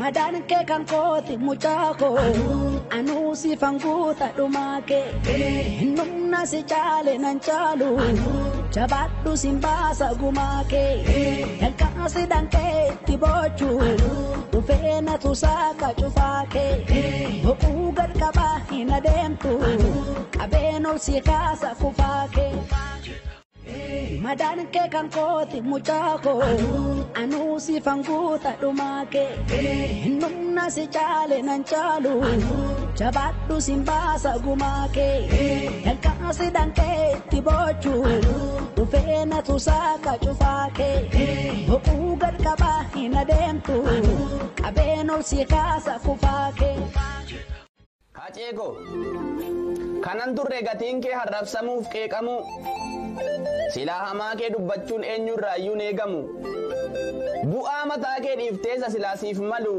Madaan kee kan kooti mucaa koo anuu si fanguuta dhumaa kee numna si caale nan caalu jabaadhu sin baasa gumaa kee dankaasi dhankee itti boochu dhufee na tusaaka cufaa kee boquu gad qabaa hin adeemtu qabeen ol si kaasa kufaa kee. Madaan kee kan kooti mucaa koo anuu si fanguuta dhumaa kee numna si caale nan caalu jabaadhu sin baasa gumaa kee dankaasi dhankee itti boochu dhufee na tusaaka cufaa kee boquu gad qabaa hin adeemtu qabeen ol si kaasa kufaa kee. Haceeko kanan turre gatiin kee harrabsamuuf qeeqamu silaa hamaa kee dubbachuun eenyurraa iyyuu eegamu bu'aa mataa kee dhiifteessa silaasiif malu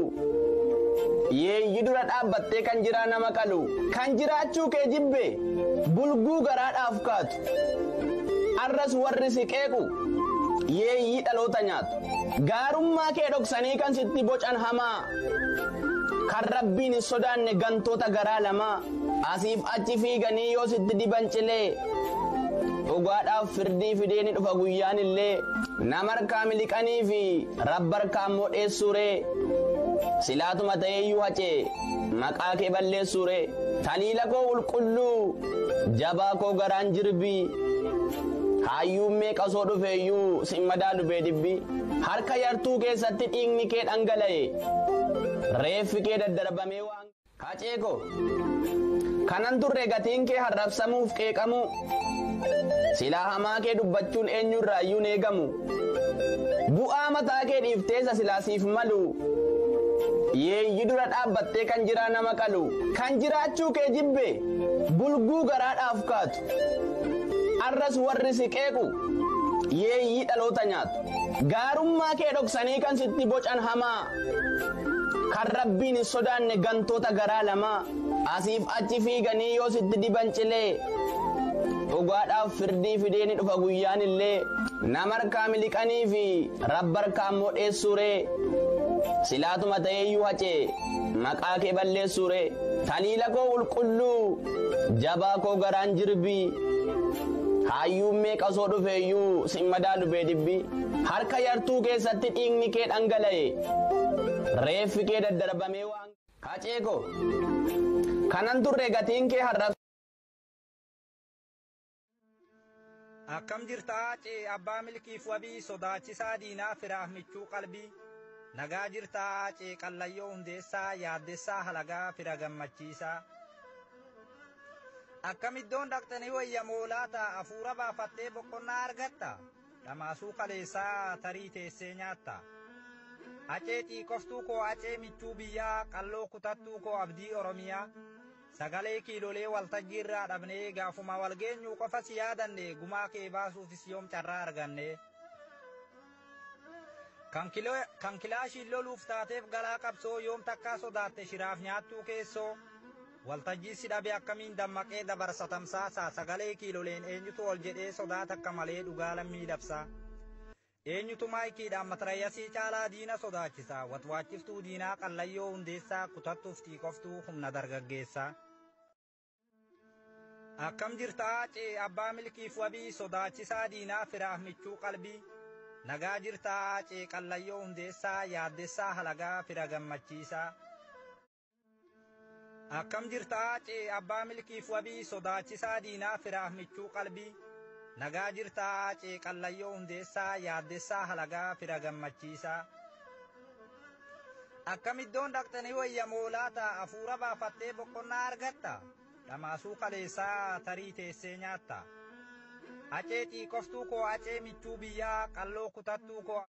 yeeyyi dura dhaabbattee kan jiraa nama qalu kan jiraachuu kee jibbe bulguu garaadhaaf kaatu arras warri si qeequ yeeyyii dhaloota nyaatu gaarummaa kee dhoksanii kan sitti bocan hamaa kan rabbiin hin sodaanne gantoota garaa lamaa asiif achi fiiganii yoo sitti diban cilee dhugaadhaaf firdii fidee ni dhufa guyyaan illee namarkaa miliqanii fi rabbarkaa immoo dheessuuree silaatuma ta'eeyyuu hacee maqaa kee balleessuuree taliila koo qulqulluu jabaa koo garaan jirbii hayyuun meeqa soo dhufeeyyuu sin madaalu bee dibbii harka yartuu keessatti dhiigni kee dhangala'e reeffi kee daddarbamee waan haceeko kanan turre gatiin kee harrabsamuuf qeeqamu silaa hamaa kee dubbachuun eenyurraa iyyuu eegamu bu'aa mataa kee dhiifteessa silaasiif malu yeeyyi dura dhaabbattee kan jiraa nama qalu kan jiraachuu kee jibbe bulguu garaadhaaf kaatu arras warri si qeequ yeeyyii dhaloota nyaatu gaarummaa kee dhoksanii kan sitti bocan hamaa kan rabbiin hin sodaanne gantoota garaa lamaa asiif achi fiiganii yoo sitti diban cilee dhugaadhaaf firdii fidee ni dhufa guyyaan illee namarkaa miliqanii fi rabbarkaa immoo dheessuuree silaatuma ta'eeyyuu hacee maqaa kee balleessuuree taliila koo qulqulluu jabaa koo garaan jirbii hayyuun meeqa soo dhufeeyyuu sin madaalu bee dibbii harka yartuu keessatti dhiigni kee dhangala'e reeffi kee daddarbamee waan haceeko kanan turre gatiin kee harrabsa. Akkam jirta Acee abbaa milkiif wabii sodaachisaa diinaa firaaf michuu qalbii nagaa jirta Acee qallayyoo hundeessaa yaaddessaa halagaa fira gammachiisaa. Akkam iddoon dhaqxanii wayyamoo laata hafuura baafattee boqonnaa argatta dhamaasuu kaleessaa tarii teessee nyaatta. Acee xiiqoftuu koo acee michuu biyyaa qalloo kutattuu koo abdii oromiyaa. sagalee kiilolee waltajjii irraa dhabnee gaafuma walgeenyuu qofa si yaadanne gumaa kee baasuufis yoom carraa arganne. Kan kilaashiin loluuf taateef galaa qabsoo yoom takkaa sodaatte shiraaf nyaattuu keessoo waltajjii si dhabe akkamiin dammaqee dabarsa tamsaasaa sagalee kiiloleen eenyutu ol jedhee sodaata akka malee dhugaa lammii dabsaa. Eenyutu maayikiidhaan matarayyasii caalaa diina sodaachisa watwaachiftuu diinaa qallayyoo hundeessaa kutattuuf xiiqoftuu humna dargaggeessaa. Akkam jirta Acee abbaa milkiif wabii sodaachisaa diinaa firaaf michuu qalbii nagaa jirta Acee qallayyoo hundeessaa yaaddessaa halagaa fira gammachiisaa. Akkam jirta Acee abbaa milkiif wabii sodaachisaa diinaa firaaf michuu qalbii. nagaa jirta Acee qallayyoo hundeessaa yaaddessaa halagaa fira gammachiisaa. Akkam iddoon dhaqxanii wayyamoo laata hafuura baafattee boqonnaa argatta dhamaasuu kaleessaa tarii teessee nyaatta. Acee xiiqoftuu koo acee michuu biyyaa qalloo kutattuu koo.